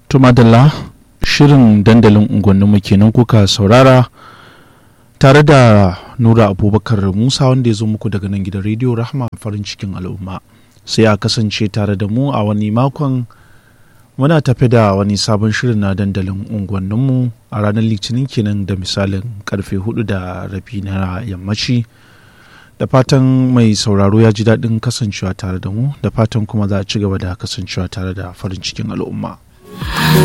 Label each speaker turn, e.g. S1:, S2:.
S1: tumadalla shirin dandalin unguwanninmu kenan kuka saurara tare da nura abubakar musa wanda ya zo muku daga nan gidan rediyo rahama farin cikin al'umma sai a kasance tare da mu a wani makon muna tafi da wani sabon shirin na dandalin unguwanninmu a ranar litinin kenan da misalin karfe hudu da rabi na yammaci da fatan mai sauraro ya ji daɗin kasancewa tare da mu da fatan kuma za a ci gaba da kasancewa tare da farin cikin al'umma